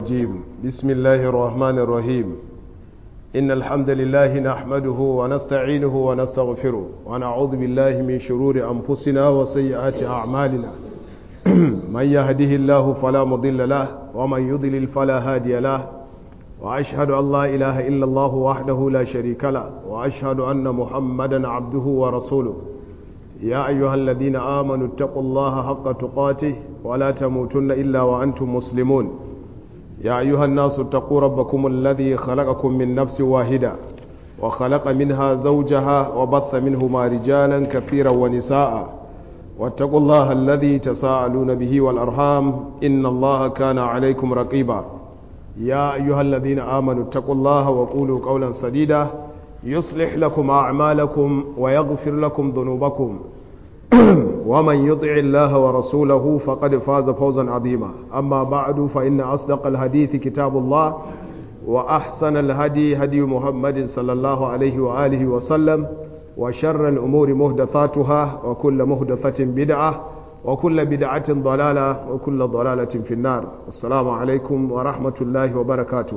الرجيم بسم الله الرحمن الرحيم إن الحمد لله نحمده ونستعينه ونستغفره ونعوذ بالله من شرور أنفسنا وسيئات أعمالنا من يهده الله فلا مضل له ومن يضلل فلا هادي له وأشهد أن لا إله إلا الله وحده لا شريك له وأشهد أن محمدا عبده ورسوله يا أيها الذين آمنوا اتقوا الله حق تقاته ولا تموتن إلا وأنتم مسلمون يا أيها الناس اتقوا ربكم الذي خلقكم من نفس واحدة وخلق منها زوجها وبث منهما رجالا كثيرا ونساء واتقوا الله الذي تساءلون به والأرحام إن الله كان عليكم رقيبا يا أيها الذين آمنوا اتقوا الله وقولوا قولا سديدا يصلح لكم أعمالكم ويغفر لكم ذنوبكم ومن يطع الله ورسوله فقد فاز فوزا عظيما أما بعد فإن أصدق الحديث كتاب الله وأحسن الهدي هدي محمد صلى الله عليه وآله وسلم وشر الأمور مهدثاتها وكل مهدثة بدعة وكل بدعة ضلالة وكل ضلالة في النار السلام عليكم ورحمة الله وبركاته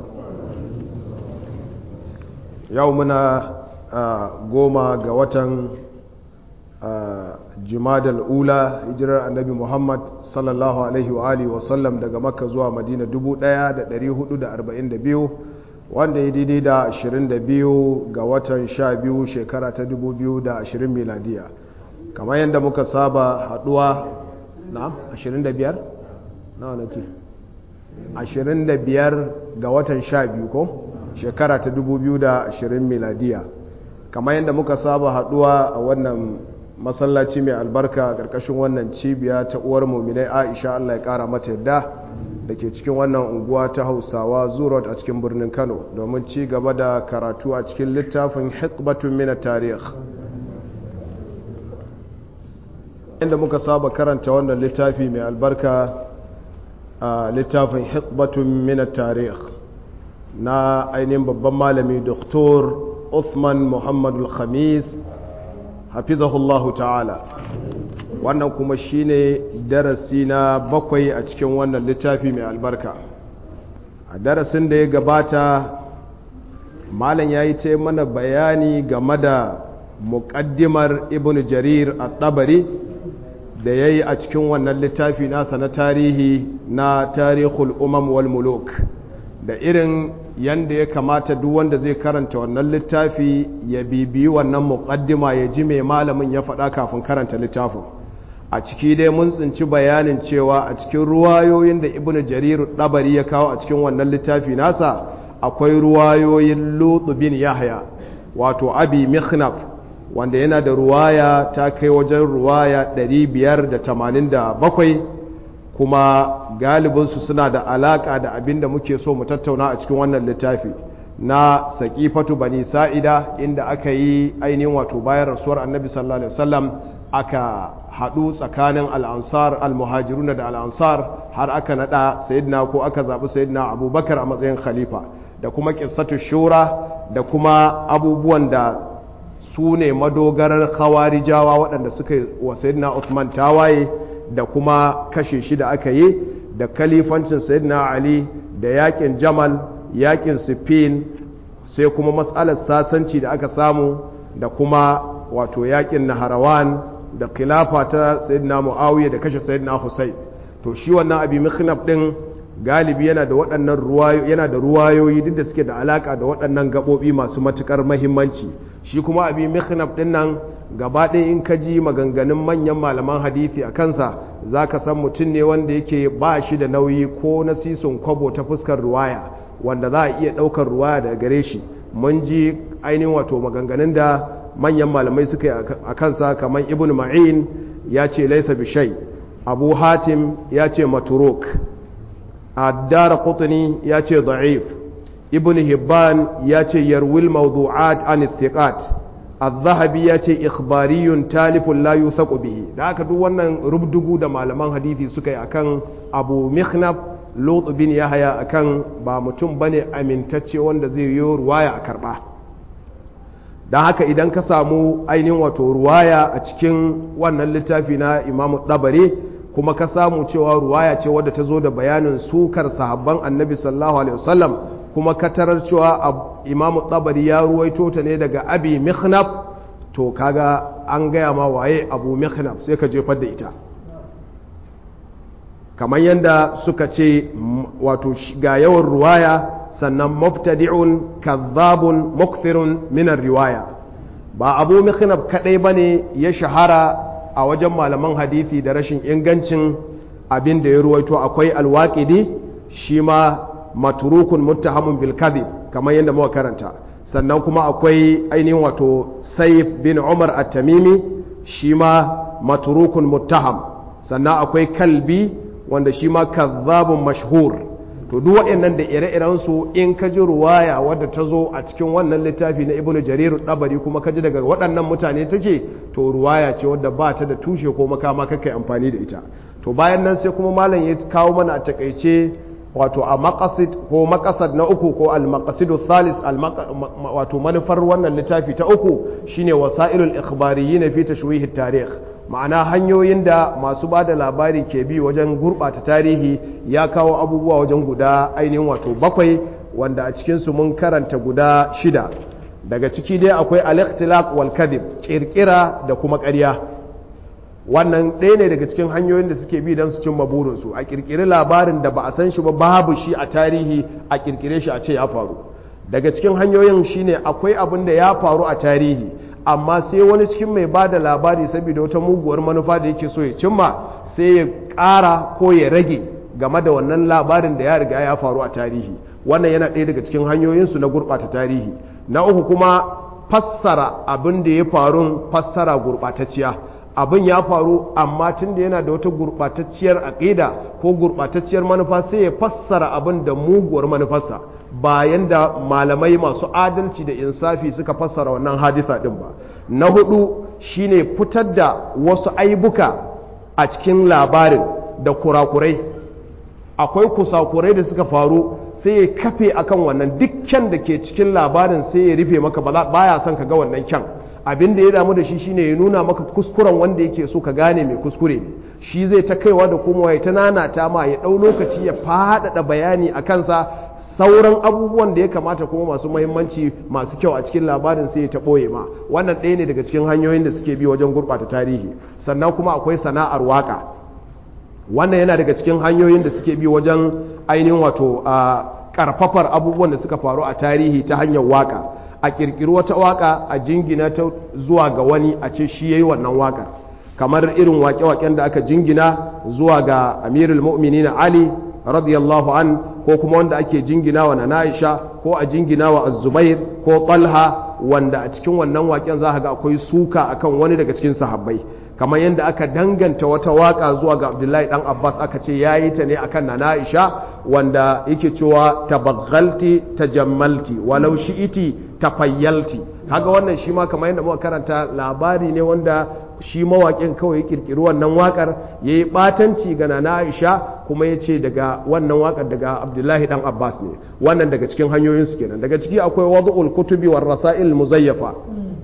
يومنا قوما قوة jumadal ula hijirar annabi muhammad sallallahu alaihi wa alihi wasallam daga makka zuwa madina 1442 wanda ya daidai da 22 ga watan 12 shekara ta 2020 miladiya kamar yadda muka saba haduwa na 25 na wane ce 25 ga watan 12 ko shekara ta 2020 miladiya kamar yadda muka saba haduwa a wannan masallaci mai albarka a ƙarƙashin wannan cibiya ta uwar muminai aisha allah ya ƙara mata yadda da ke cikin wannan unguwa ta hausawa zurot a cikin birnin kano domin ci gaba da karatu a cikin littafin hikbatun mina tarih inda muka saba karanta wannan littafi mai albarka a littafin hikbatun mina tarih na ainihin babban malami doktor uthman muhammadu khamis hafizahullahu ta'ala wannan kuma shine darasi na bakwai a cikin wannan littafi mai albarka a darasin da ya gabata malam ya yi ce mana bayani game da muƙaddimar ibn jarir a ɗabari da ya yi a cikin wannan littafi nasa na tarihi na tarihul umam wal muluk da irin yanda ya kamata duk wanda zai karanta wannan littafi ya bibiyi wannan muqaddima ya ji mai malamin ya faɗa kafin karanta littafin a ciki dai mun tsinci bayanin cewa a cikin ruwayoyin da ibnu jarir dabari ya kawo a cikin wannan littafi nasa akwai ruwayoyin lutu bin yahya wato abi mikhnaf wanda yana da ruwaya ta kai wajen ruwaya 587 kuma galibinsu suna da alaka da abin da muke so mu tattauna a cikin wannan littafi na saƙifatu bani sa'ida inda aka yi ainihin wato bayan rasuwar annabi sallallahu alaihi wasallam aka haɗu tsakanin al'ansar al-muhajirun da al'ansar har aka naɗa sayidina ko aka zaɓi sayidina abubakar a matsayin khalifa da kuma ƙissatu shura da kuma abubuwan da su ne madogarar khawarijawa waɗanda suka wa sayidina Uthman tawaye da kuma kashe shi da aka yi da kalifancin sayyidina ali da yakin jamal yakin sifin sai kuma matsalar sasanci da aka samu da kuma wato yakin naharawan da khilafa ta sayyidina muawiya da kashe sayyidina husayn to shi wannan abi mikhnaf din galibi yana da waɗannan ruwayo yana da ruwayoyi duk da suke da alaka da waɗannan gabobi masu matukar muhimmanci shi kuma abi mikhnaf din nan gaba ɗaya in ka ji maganganun manyan malaman hadithi a kansa za ka san mutum ne wanda yake ba shi da nauyi ko na sisun kwabo ta fuskar ruwaya wanda za a iya ɗaukar ruwaya daga gare shi mun ji ainihin wato maganganun da manyan malamai suka yi a kansa kamar ibn ma'in ya ce laisa bishai abu hatim ya ce maturuk addara kutuni ya ce da'if ibn hibban ya ce yarwil mawdu'at an ittiqat al-zahabi ya ce ikhbariyun talifun la yuthaqu bihi da haka duk wannan rubdugu da malaman hadisi suka yi akan abu mikhnaf lut bin yahya akan ba mutum bane amintacce wanda zai yi ruwaya a karba dan haka idan ka samu ainihin wato ruwaya a cikin wannan littafi na imamu dabari kuma ka samu cewa ruwaya ce wadda ta zo da bayanin sukar sahabban annabi sallallahu alaihi wasallam kuma ka tarar cewa imamu tabari ya ruwaito ta ne daga abi mikhnaf to kaga an gaya ma waye abu mikhnaf sai ka jefar da ita kamar yadda suka ce wato ga yawan ruwaya sannan mubtadi'un kazzabun mukthirun minar riwaya ba abu mikhnaf kadai bane ya shahara a wajen malaman hadisi da rashin ingancin abin da ya ruwaito akwai alwaƙidi shi ma maturukun muttahamun bil kadhib kamar yadda muka karanta sannan kuma akwai ainihin wato saif bin umar at-tamimi shi ma maturukun muttaham sannan akwai kalbi wanda shi ma kazzabun mashhur to duk waɗannan da ire-iren su in ka ji ruwaya wadda ta zo a cikin wannan littafi na ibnu jarir dabari kuma ka ji daga waɗannan mutane take to ruwaya ce wadda ba ta da tushe ko makama kakai amfani da ita to bayan nan sai kuma malam ya kawo mana a takaice wato a maqasid ko maqasad na uku ko al maqasidu thalis al wato manufar wannan littafi ta uku shine wasailul ikhbariyyin fi tashwih at-tarikh ma'ana hanyoyin da masu ba da labari ke bi wajen gurɓata tarihi ya kawo abubuwa wajen guda ainihin wato bakwai wanda a cikinsu mun karanta guda shida daga ciki dai akwai al-ikhtilaq wal kadhib kirkira da kuma ƙarya wannan ɗaya ne daga cikin hanyoyin da suke bi don su cimma burinsu a kirkiri labarin da ba a san shi ba babu shi a tarihi a kirkire shi a ce ya faru daga cikin hanyoyin shine akwai abin da ya faru a tarihi amma sai wani cikin mai ba da labari saboda wata muguwar manufa da yake so ya cimma sai ya ƙara ko ya rage game da wannan labarin da ya riga ya faru a tarihi wannan yana ɗaya daga cikin hanyoyinsu na gurɓata tarihi na uku kuma fassara abin da ya faru fassara gurɓatacciya abin ya faru amma tun da yana da wata gurɓatacciyar aƙida ko gurɓatacciyar manufa sai ya fassara abin da muguwar manufarsa bayan da malamai masu adalci da insafi suka fassara wannan hadisa ɗin ba na hudu shine fitar da wasu aibuka a cikin labarin da kurakurai akwai kusakurai da suka faru sai ya kafe akan wannan dukkan da ke cikin labarin sai ya rufe maka baya son ka ga wannan kyan abin da ya damu da shi shine ya nuna maka kuskuren wanda yake so ka gane mai kuskure ne shi zai ta kaiwa da komowa ya ta nanata ma ya ɗau lokaci ya faɗaɗa bayani a kansa sauran abubuwan da ya kamata kuma masu mahimmanci masu kyau a cikin labarin sai ya ta ɓoye ma wannan ɗaya ne daga cikin hanyoyin da suke bi wajen gurɓata tarihi sannan kuma akwai sana'ar waƙa wannan yana daga cikin hanyoyin da suke bi wajen ainihin wato a ƙarfafar abubuwan da suka faru a tarihi ta hanyar waƙa a kirkiri wata waka a jingina ta zuwa ga wani a ce shi yayi wannan wakar kamar irin wake-waken da aka jingina zuwa ga amirul mu'minin ali radiyallahu an ko kuma wanda ake jingina wa na aisha ko a jingina wa az-zubair ko talha wanda a cikin wannan waken za ga akwai suka akan wani daga cikin sahabbai kamar yadda aka danganta wata waka zuwa ga abdullahi dan abbas aka ce ya yi ta ne akan na aisha wanda yake cewa tabaghalti tajammalti walau shi'iti tafayyalti kaga wannan shi ma kamar yadda muka karanta labari ne wanda shi mawaƙin kawai ya kirkiri wannan waƙar ya yi ɓatanci ga na aisha kuma ya ce daga wannan waƙar daga abdullahi dan abbas ne wannan daga cikin hanyoyin su kenan daga ciki akwai wadu'ul kutubi war rasail muzayyafa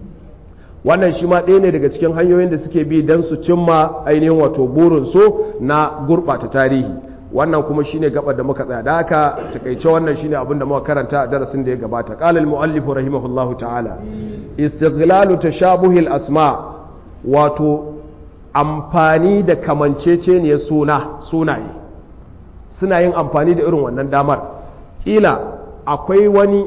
wannan shi ma ɗaya ne daga cikin hanyoyin da suke bi don su cimma ainihin wato burinsu na gurɓata tarihi wannan kuma shine gabar da muka tsaya da haka takaice wannan shine abin da muka karanta a darasin da ya gabata qala al-muallif rahimahullahu ta'ala istighlalu tashabuhil asma wato amfani da kamanceceniyar suna sunaye suna yin amfani da irin wannan damar kila akwai wani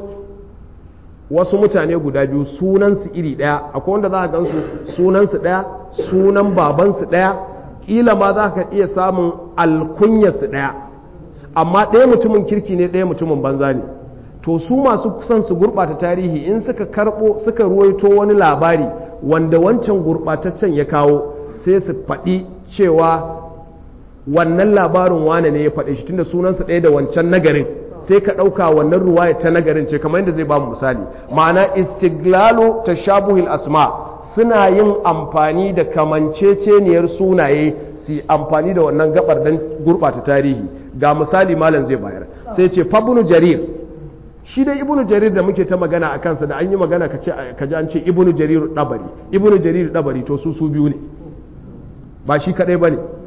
wasu mutane guda biyu sunansu iri ɗaya akwai wanda za a gansu sunansu ɗaya sunan babansu ɗaya ƙila ma za ka iya samun alkunyarsu ɗaya amma ɗaya mutumin kirki ne ɗaya mutumin banza ne to su masu kusan su gurɓata tarihi in suka karɓo suka ruwaito wani labari wanda wancan gurɓataccen ya kawo sai su faɗi cewa wannan labarin wane ne ya faɗi shi tunda sunansu ɗaya da wancan nagarin sai ka ɗauka wannan ruwaya ta nagarin ce kamar yadda zai ba mu misali ma'ana istiglalu tashabuhil asma suna yin amfani da kamanceceniyar sunaye su amfani da wannan gabar don gurɓata tarihi ga misali malam zai bayar sai ce fabunu jarir shi dai ibnu jarir da muke ta magana a kansa da an yi magana ka ji an ce ibnu jarir dabari ibnu jarir dabari to su su biyu ne ba shi kadai ba ne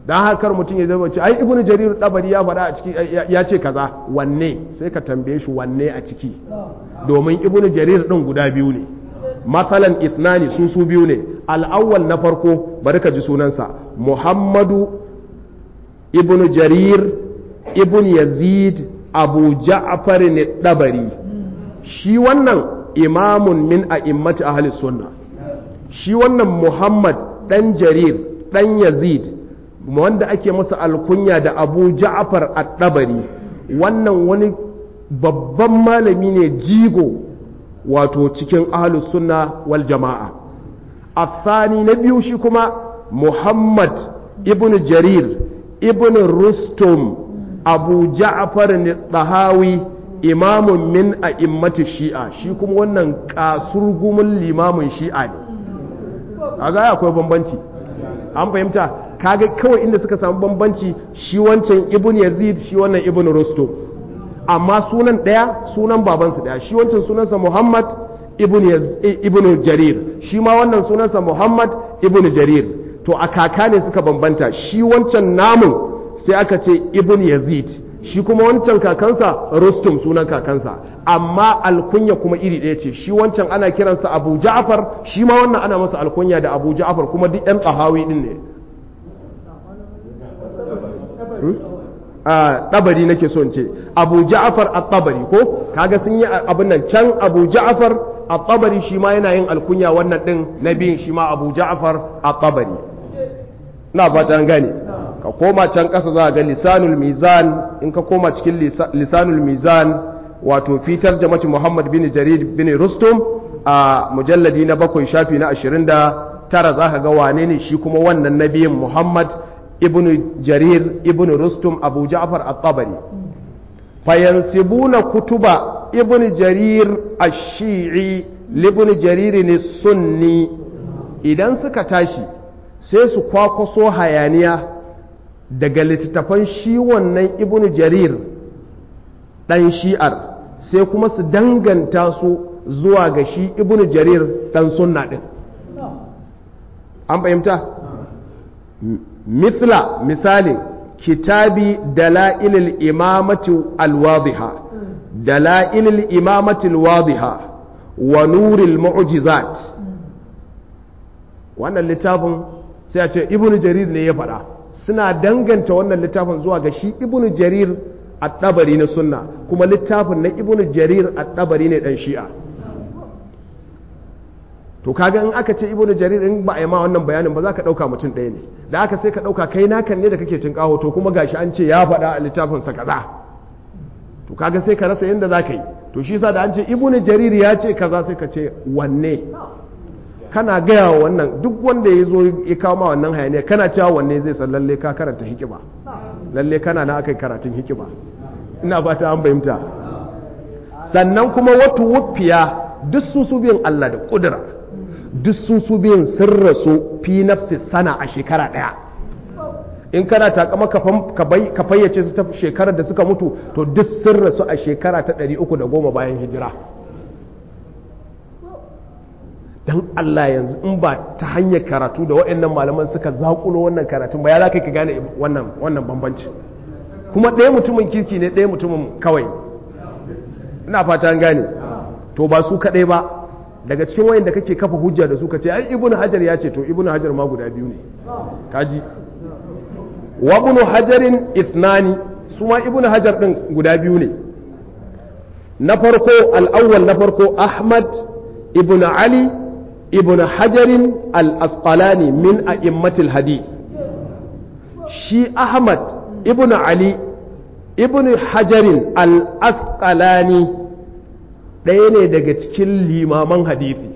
dan haka mutum ya zama ce ai ibnu jarir dabari ya faɗa a ciki ya ce kaza wanne sai ka tambaye shi wanne a ciki domin ibnu jarir din guda biyu ne masalan ithnani su su biyu ne al'awwal na farko bari ka ji sunansa muhammadu ibnu jarir ibn yazid abu ja'far ne dabari shi wannan imamun min a'immati ahli sunna shi wannan muhammad dan jarir dan yazid wanda ake masa alkunya da abu ja'far at-dabari wannan wani babban malami ne jigo wato cikin ahli sunna wal jama'a الثاني نبي شكما محمد ابن جرير ابن رستم أبو جعفر الطهاوي إمام من أئمة الشيعة شكما ونن كاسرغم الإمام الشيعة aga akwai bambanci an fahimta kaga kawai inda suka samu bambanci shi wancan ibn yazid shi wannan ibn rustum amma sunan daya sunan babansu daya shi wancan sunansa muhammad ibn jarir shi ma wannan sunansa muhammad ibn jarir to a kaka ne suka bambanta shi wancan namun sai aka ce ibn yazid shi kuma wancan kakansa rustum sunan kakansa amma alkunya kuma iri ɗaya ce shi wancan ana kiransa abu ja'far shi ma wannan ana masa alkunya da abu ja'far kuma duk yan tsahawi din ne a ɗabari nake son ce abu ja'far a ɗabari ko kaga sun yi abin nan can abu ja'far a tabari shi ma yana yin alkunya wannan ɗin na biyun shi ma abu ja'far a tabari na fata an gane ka koma can ƙasa za a ga lisanul mizan in ka koma cikin lisanul mizan wato fitar jama'ci muhammad bin jarir bin rustum a mujalladi na bakwai shafi na ashirin da tara za ka ga wane ne shi kuma wannan na biyun muhammad ibn jarir ibn rustum abu ja'far a tabari fayansibuna kutuba ibn jarir ash-shi'i libn jarir ne sunni idan suka tashi sai su kwakwaso hayaniya daga littattafan shi wannan ibn jarir dan shi'ar sai kuma su danganta su zuwa ga shi ibn jarir dan sunna din an fahimta mithla misalin kitabi dala'ilil imamati alwadiha dala'ilil imamati alwadiha wa nuril mu'jizat wannan littafin sai a ce ibnu jarir ne ya faɗa suna danganta wannan littafin zuwa ga shi ibnu jarir a ɗabari na sunna kuma littafin na ibnu jarir a ɗabari ne ɗan shi'a to kaga in aka ce ibnu jarir in ba a yi ma wannan bayanin ba za ka ɗauka mutum ɗaya ne da aka sai ka ɗauka kai nakan ne da kake cin ƙaho to kuma gashi an ce ya faɗa a littafinsa kaza to kaga sai ka rasa yadda za ka yi to shi sa da an ce ibnu jarir ya ce kaza sai ka ce wanne kana gaya wa wannan duk wanda ya zo ya kawo ma wannan hayaniya kana cewa wanne zai san lalle ka karanta hikima lalle kana na aka yi karatun hikima ina ba ta an fahimta sannan kuma wata wufiya duk su su biyan Allah da kudura duk su su biyan sun rasu fi nafsi sana a shekara ɗaya in kana takama ka fayyace su ta shekarar da suka mutu to duk sun rasu a shekara ta 310 bayan hijira don Allah yanzu in ba ta hanyar karatu da waɗannan malaman suka zaƙulo wannan karatun ba ya za ka gane wannan bambanci kuma ɗaya mutumin kirki ne ɗaya mutumin kawai ina fata an gane to ba su kaɗai ba daga cikin wayan da kake kafa hujja da su ka ce ai ibnu hajar ya ce to ibnu hajar ma guda biyu ne kaji wa ibnu hajarin ithnani su ma ibnu hajar din guda biyu ne na farko al-awwal na farko ahmad ibnu ali ibnu hajarin al-asqalani min a'immatil hadith shi ahmad ibnu ali ibnu hajarin al-asqalani ɗaya ne daga cikin limaman hadisi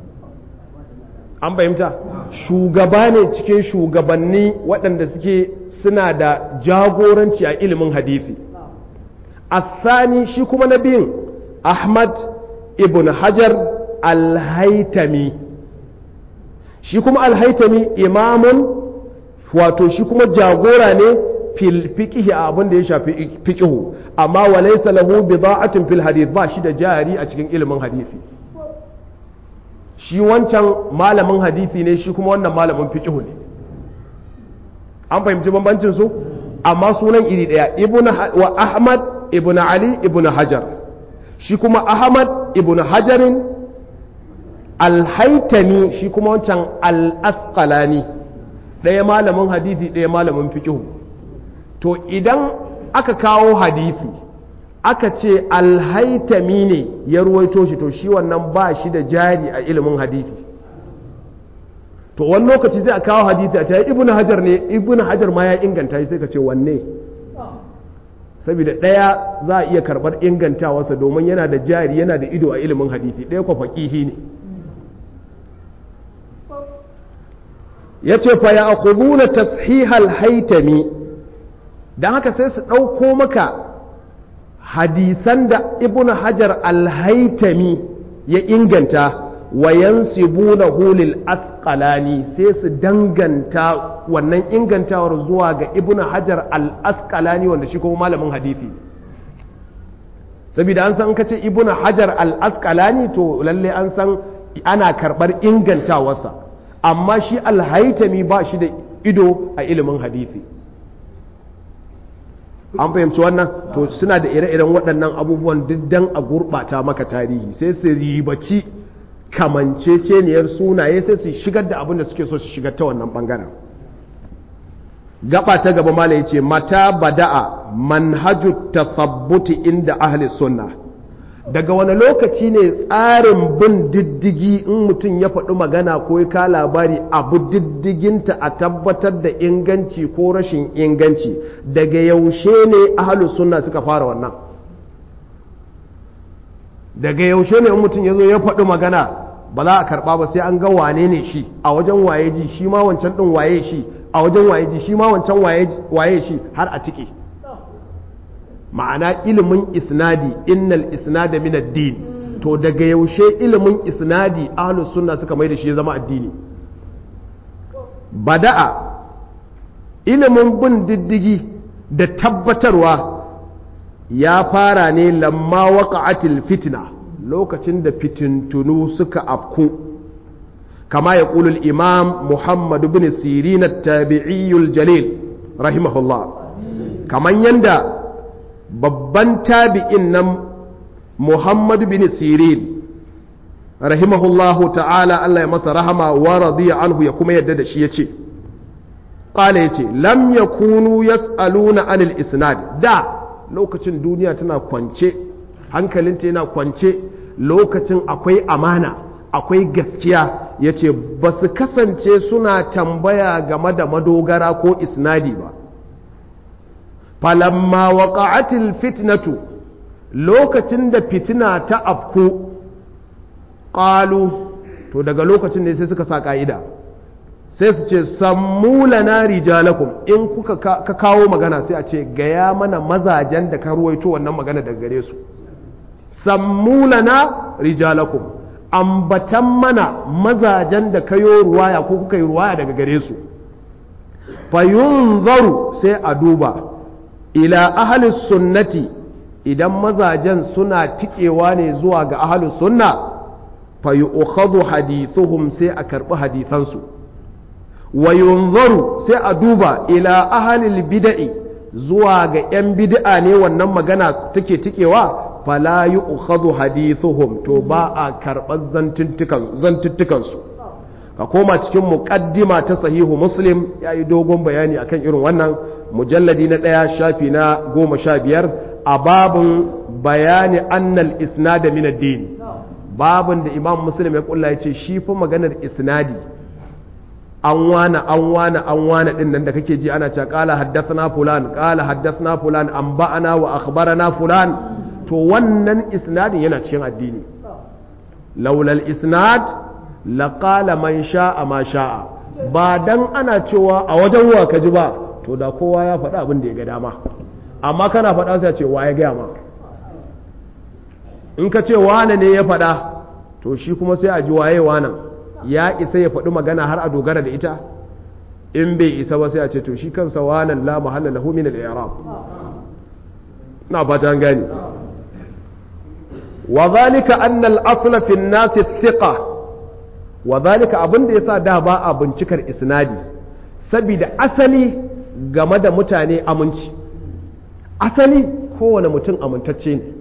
an fahimta shugaba ne cikin shugabanni waɗanda suke suna da jagoranci a ilimin hadisi asani shi kuma na biyun ahmad ibn hajar alhaitami shi kuma alhaitami imamun wato shi kuma jagora ne fil fiqhi abin da ya shafi fiqhu amma wa laysa lahu bida'atun fil hadith ba shi da jari a cikin ilimin hadisi shi wancan malamin hadisi ne shi kuma wannan malamin fiqhu ne an fahimci bambancin su amma sunan iri daya ibn wa ahmad ibn ali ibn hajar shi kuma ahmad ibn hajarin alhaitami shi kuma wancan al-asqalani ɗaya malamin hadisi ɗaya malamin fiqh to idan aka kawo hadisi aka ce alhaitami ne ya ruwaito shi to shi wannan ba shi da jari a ilimin hadisi to wani lokaci sai a kawo hadisi a ce ibnu hajar ne ibnu hajar ma ya inganta shi sai ka ce wanne saboda ɗaya za a iya karɓar ingantawarsa domin yana da jari yana da ido a ilimin hadisi ɗaya kwa faƙihi ne ya ce fa ya akhuduna tashihal haitami don haka sai su ɗauko maka hadisan da ibnu hajar alhaitami ya inganta wa yansibunahu lil asqalani sai su danganta wannan ingantawar zuwa ga ibnu hajar al asqalani wanda shi kuma malamin hadisi saboda an san kace ibnu hajar al asqalani to lalle an san ana karbar ingantawarsa amma shi alhaitami ba shi da ido a ilimin hadisi an fahimci wannan to suna da ire-iren waɗannan abubuwan diddan a gurɓata maka tarihi sai su ribaci kamanceceniyar sunaye sai su shigar da abin da suke so su shigar ta wannan ɓangaren gaba ta gaba mala ya ce mata bada'a manhaju tasabbuti inda ahli sunna daga wani lokaci ne tsarin bin diddigi in mutum ya faɗi magana ko ya ka labari abu diddiginta a tabbatar da inganci ko rashin inganci daga yaushe ne ahalu sunna suka fara wannan daga yaushe ne in mutum ya zo ya faɗi magana ba za a karɓa ba sai an ga wane ne shi a wajen waye ji shi ma wancan ɗin waye shi a wajen waye ji shi ma wancan waye shi har a tike ma'ana ilimin isnadi innal isnada min ad-din to daga yaushe ilimin isnadi ahlus sunna suka mai da shi ya zama addini bada'a ilimin bin diddigi da tabbatarwa ya fara ne lamma waqa'atil fitna lokacin da fitintunu suka afku kama ya ƙulul imam muhammad bin sirin tabi'iyyul jalil rahimahullah kamar yanda babban tabi'in nan muhammad bin sirin rahimahullahu ta'ala Allah ya masa rahama wa radiya anhu ya kuma yadda da shi yace qala yace lam yakunu yas'aluna anil isnad da lokacin duniya tana kwance hankalinta yana kwance lokacin akwai amana akwai gaskiya yace ba su kasance suna tambaya game da madogara ko isnadi ba falamma waqa'atil fitnatu lokacin da fitina ta afku qalu to daga lokacin ne sai suka sa ka'ida sai su ce sammulana rijalakum in kuka ka kawo magana sai a ce gaya mana mazajen da ka ruwaito wannan magana daga gare su sammulana rijalakum ambatan mana mazajen da ka yi ruwaya ko kuka yi ruwaya daga gare su fayunzaru sai a duba ila ahalis sunnati idan mazajen suna tikewa ne zuwa ga ahalus sunna fayu'khadhu hadithuhum sai a karbi hadithansu wa yunzaru sai a duba ila ahalil bid'i zuwa ga 'yan bid'a ne wannan magana take tikewa fala yu'khadhu hadithuhum to ba a karɓar zantuttukansu ka koma cikin muƙaddima ta sahihu muslim ya yi dogon bayani akan irin wannan mujalladi na ɗaya shafi na goma sha biyar a babin bayani annal isnada min ad-din babin da imam muslim ya kulla ya ce shi fa maganar isnadi an wana an wana an wana din nan da kake ji ana cewa qala haddathana fulan qala haddathana fulan an ba'ana wa akhbarana fulan to wannan isnadin yana cikin addini laulal isnad laqala man sha'a ma sha'a ba dan ana cewa a wajen wa ka ji ba to da kowa ya faɗa abin da ya ga dama amma kana faɗa sai ce wa ya gaya ma in ka ce wane ne ya faɗa to shi kuma sai a ji waye wanan ya isa ya faɗi magana har a dogara da ita in bai isa ba sai a ce to shi kansa wanan la mahalla lahu min al-i'rab na fata an gani wa zalika anna al-asl fi an-nas thiqa wa zalika abin da yasa da ba a bincikar isnadi saboda asali game da mutane aminci asali kowane mutum amintacce ne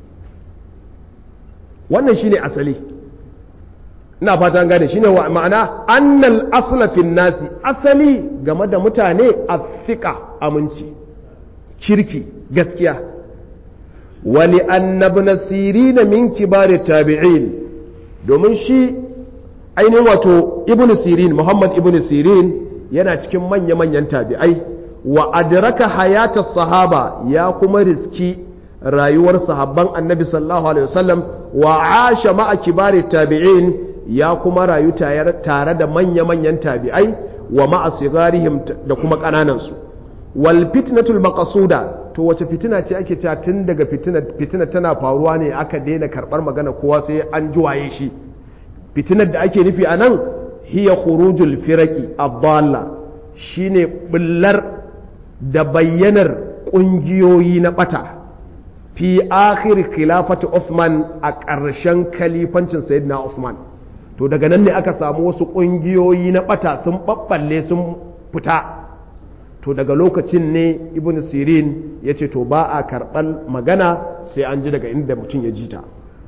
wannan shine asali ina fata gane shine wa ma'ana annal asla fin nasi asali game da mutane athika aminci kirki gaskiya wali annabna sirina min kibari tabi'in domin shi ainihin wato ibnu sirin muhammad ibnu sirin yana cikin manya-manyan tabi'ai wa adraka hayata sahaba ya kuma riski rayuwar sahabban annabi sallallahu alaihi wasallam wa asha ma'a kibari tabi'in ya kuma rayu tare da manya-manyan tabi'ai wa ma'a sigarihim da kuma ƙananansu wal fitnatul maqsuda to wace fitina ce ake cewa tun daga fitina fitina tana faruwa ne aka daina karbar magana kowa sai an juwaye shi fitinar da ake nufi anan hiya khurujul firaqi ad-dalla shine bullar da bayyanar kungiyoyi na bata fi akhir khilafati Uthman a ƙarshen kalifancin sayyidina Uthman to daga nan ne aka samu wasu ƙungiyoyi na ɓata sun ɓaɓɓalle sun fita to daga lokacin ne ibn sirin ya ce to ba a karɓar magana sai an ji daga inda mutum ya ji ta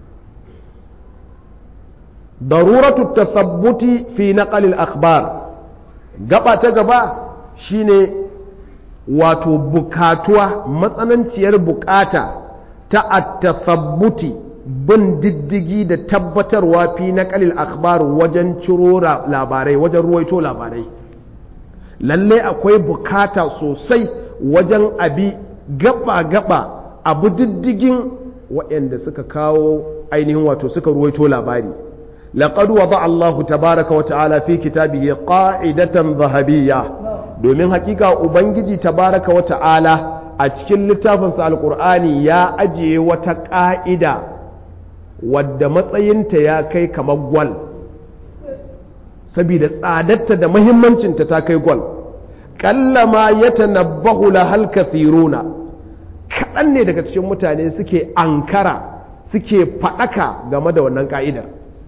daruratu tasabbuti fi naqalil akhbar gaba ta gaba shine wato bukatuwa matsananciyar bukata ta at-tasabbuti bin diddigi da tabbatarwa fi na kalil akhbar wajen ciro labarai wajen ruwaito labarai lalle akwai bukata sosai wajen abi gaba-gaba abu diddigin waɗanda suka kawo ainihin wato suka ruwaito labari laqad wada Allahu tabaraka wa ta'ala fi kitabihi qa'idatan zahabiyya domin hakika ubangiji tabaraka wa ta'ala a cikin littafinsa alqur'ani ya ajiye wata ƙa'ida wadda matsayinta ya kai kamar gwal saboda tsadarta da mahimmancinta ta kai gwal kallama ya tanabbahu lahal kathiruna kaɗan ne daga cikin mutane suke ankara suke faɗaka game da wannan ƙa'idar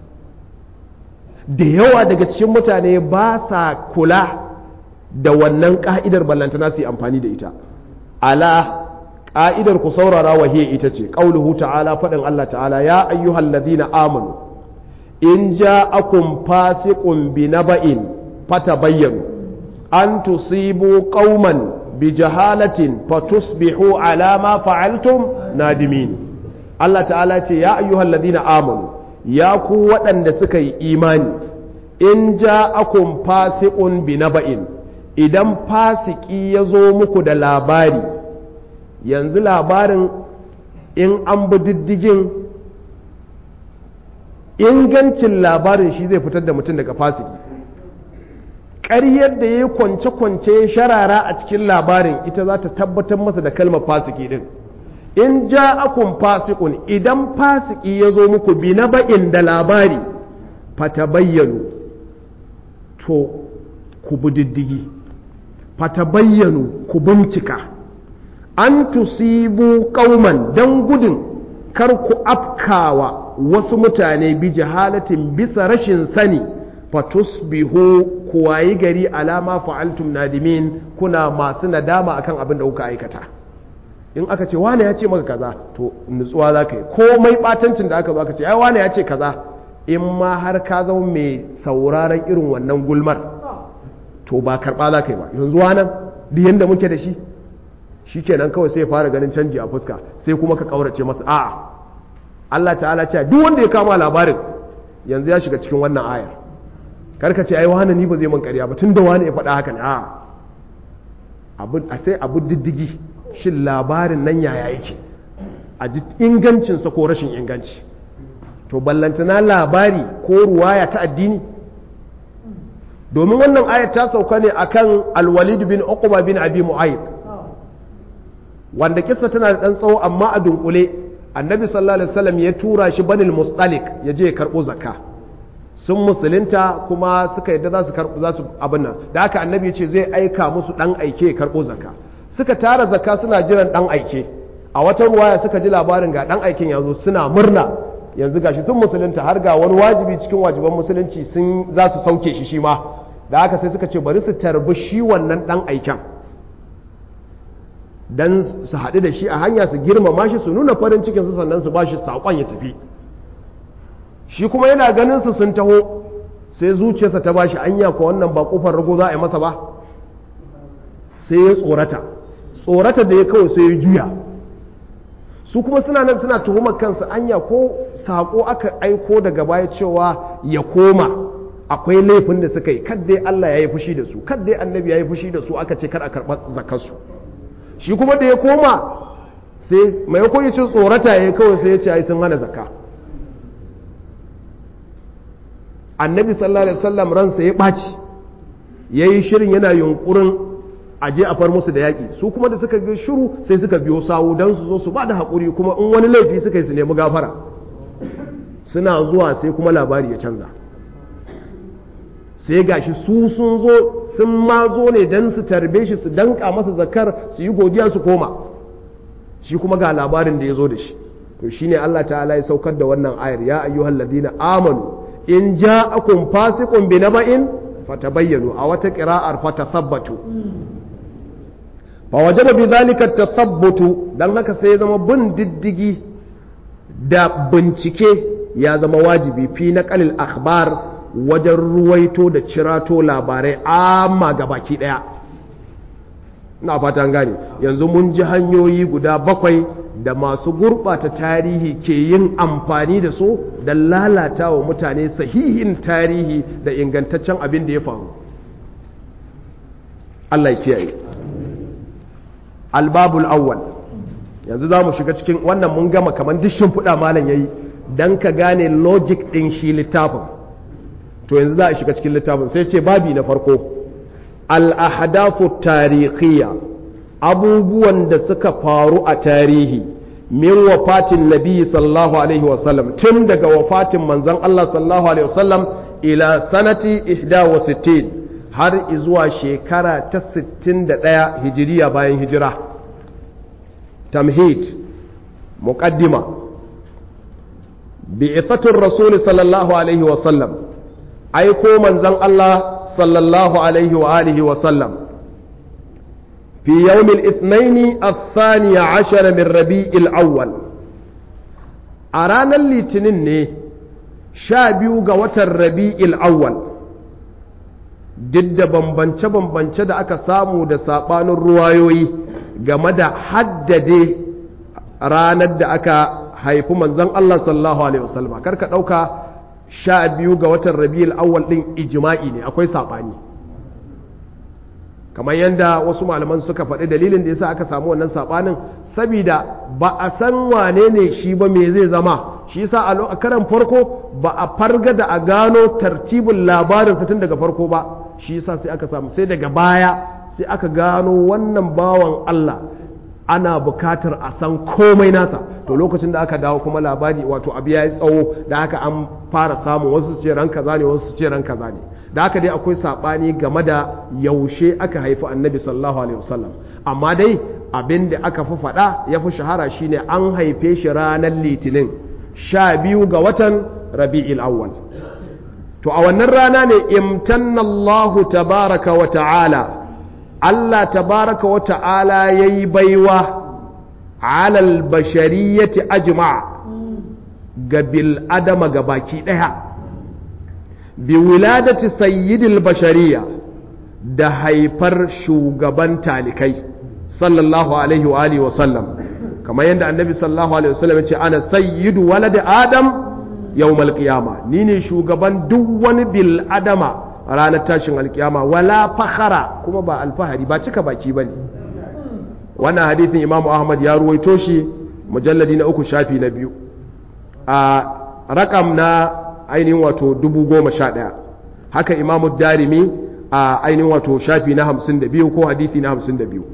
da yawa daga cikin mutane ba sa kula da wannan ƙa'idar ballantana su yi amfani da ita ala ƙa'idar ku saurara wa ita ce ƙauluhu ta'ala faɗin Allah ta'ala ya ayyuhal ladina amanu in ja'akum fasiqun bi naba'in fatabayyanu an tusibu qauman bi jahalatin fatusbihu ala ma fa'altum nadimin Allah ta'ala ce ya ayyuhal ladina amanu ya ku waɗanda suka yi imani in ja'akum fasiqun bi naba'in idan fasiki ya zo muku da labari yanzu labarin in an bi diddigin ingancin labarin shi zai fitar da mutum daga fasiki ƙaryar da ya yi kwance-kwance ya sharara a cikin labarin ita za ta tabbatar masa da kalmar fasiki din in ja akun fasikun idan fasiki ya zo muku bi na ba'in da labari fata bayyanu to ku bi diddigi fata bayyanu ku bincika an tusibu kauman don gudun kar ku afkawa wasu mutane bi jahalatin bisa rashin sani fatusbihu ku wayi gari alama fa'altum nadimin kuna masu nadama akan abin da kuka aikata in aka ce wane ya ce maka kaza to nutsuwa za ka yi komai batancin da aka zo aka ce ai wane ya ce kaza in ma har ka zama mai sauraron irin wannan gulmar to ba karɓa za ka yi ba yanzu nan duk yadda muke da shi shi kenan kawai sai fara ganin canji a fuska sai kuma ka ƙaurace masa a'a Allah ta'ala ce duk wanda ya kama labarin yanzu ya shiga cikin wannan ayar karka ce ai wani ni ba zai man ƙarya ba tun da wani ya faɗa haka ne a'a a sai abu diddigi shin labarin nan yaya yake a ji ingancinsa ko rashin inganci to ballantana labari ko ruwaya ta addini domin wannan ayat ta sauka ne akan alwalid bin uqba bin abi mu'ayyid wanda kissa tana da dan tsawo amma a dunkule annabi sallallahu alaihi wasallam ya tura shi banil mustalik ya je ya karbo zakka sun musulunta kuma suka yadda za su karbo za su abin nan da haka annabi ya ce zai aika musu dan aike ya karbo zakka suka tara zakka suna jiran dan aike a wata ruwaya suka ji labarin ga dan aikin ya zo suna murna yanzu gashi sun musulunta har ga wani wajibi cikin wajiban musulunci sun za su sauke shi shi ma da haka sai suka ce bari su tarbi shi wannan dan aiken don su haɗu da shi a hanya su girmama shi su nuna farin cikinsu sannan su ba shi saƙon ya tafi shi kuma yana ganin su sun taho sai zuciyarsa ta ba shi anya ko wannan ba ƙofar rago za a yi masa ba sai ya tsorata tsorata da ya kawai sai ya juya su kuma suna nan suna tuhumar kansu anya ko saƙo aka aiko daga baya cewa ya koma akwai laifin da suka yi kaddai Allah ya yi fushi da su kaddai annabi ya yi fushi da su aka ce kar a karɓar zakarsu shi kuma da ya koma sai mai koyi cin tsorata ya kawai sai ya ce ai sun hana zakka annabi sallallahu alaihi wasallam ransa ya ɓaci ya yi shirin yana yunkurin aje a far musu da yaƙi su kuma da suka ga shiru sai suka biyo sawu don su zo su ba da haƙuri kuma in wani laifi suka yi su nemi gafara suna zuwa sai kuma labari ya canza sai gashi su sun zo sun ma zo ne don su tarbe shi su danka masa zakar su yi godiya su koma shi kuma ga labarin da ya zo da shi to shine Allah ta'ala ya saukar da wannan ayar ya ayyuhal ladina amanu in ja'akum fasiqun bi naba'in fatabayyanu a wata qira'ar fatathabbatu fa wajaba bi dhalika tathabbutu dan haka sai ya zama bin diddigi da bincike ya zama wajibi fi naqalil akhbar wajen ruwaito da cirato labarai amma ga baki daya na fatan gane yanzu mun ji hanyoyi guda bakwai da masu gurɓata tarihi ke yin amfani da su da lalata wa mutane sahihin tarihi da ingantaccen abin da ya faru Allah ya kiyaye albabul awwal yanzu za mu shiga cikin wannan mun gama kamar duk shimfiɗa malam ya yi don ka gane logic ɗin shi littafin to yanzu za a shiga cikin littafin sai ce babi na farko al'ahadafu tarihiyya abubuwan da suka faru a tarihi min wafatin nabi sallallahu alaihi wasallam tun daga wafatin manzan Allah sallallahu alaihi wasallam ila sanati ihda wa sittin har zuwa shekara ta 61 hijiriya bayan hijira tamhid muqaddima bi'ithatur rasul sallallahu alaihi wasallam aiko manzan Allah sallallahu alaihi wa alihi wa sallam fi yawmil ithnaini athani ashara min rabi'il awwal a ranar litinin ne sha biyu ga watan rabi'il awwal duk da bambance-bambance da aka samu da saɓanin ruwayoyi game da haddade ranar da aka haifi manzan Allah sallallahu alaihi wasallam karka ɗauka sha biyu ga watan rabi'ul awwal din ijma'i ne akwai sabani kamar yadda wasu malaman suka faɗi dalilin da yasa aka samu wannan sabanin saboda ba a san wane ne shi ba me zai zama shi yasa a karan farko ba a farga da a gano tartibin labarin tun daga farko ba shi yasa sai aka samu sai daga baya sai aka gano wannan bawan Allah ana bukatar a san komai nasa to lokacin da aka dawo kuma labari wato abu ya yi tsawo da haka an fara samun wasu su ce ran kaza ne wasu su ce ran kaza ne da haka dai akwai sabani game da yaushe aka haifi annabi sallallahu alaihi wasallam amma dai abin da aka fi faɗa ya fi shahara shine an haife shi ranar litinin sha biyu ga watan rabi'il awwal to a wannan rana ne imtannallahu tabaraka wa ta'ala Allah tabaraka wa ta'ala ya yi baiwa alal bashariyyati ajma ga bil'adama ga baki ɗaya bi wiladati sayyidil bashariya da haifar shugaban talikai sallallahu alaihi wa alihi wa sallam kamar yadda annabi sallallahu alaihi wa sallam ya ce ana sayyidu walad adam yawmal qiyama ni ne shugaban duk wani bil'adama ranar tashin alkiyama wala fakhara kuma ba alfahari ba cika baki ba ne wannan hadithin imamu ahmad ya ruwaito shi mujalladi na uku shafi na biyu a rakam na ainihin wato dubu goma sha ɗaya haka imamu darimi a ainihin wato shafi na hamsin da biyu ko hadithi na hamsin da biyu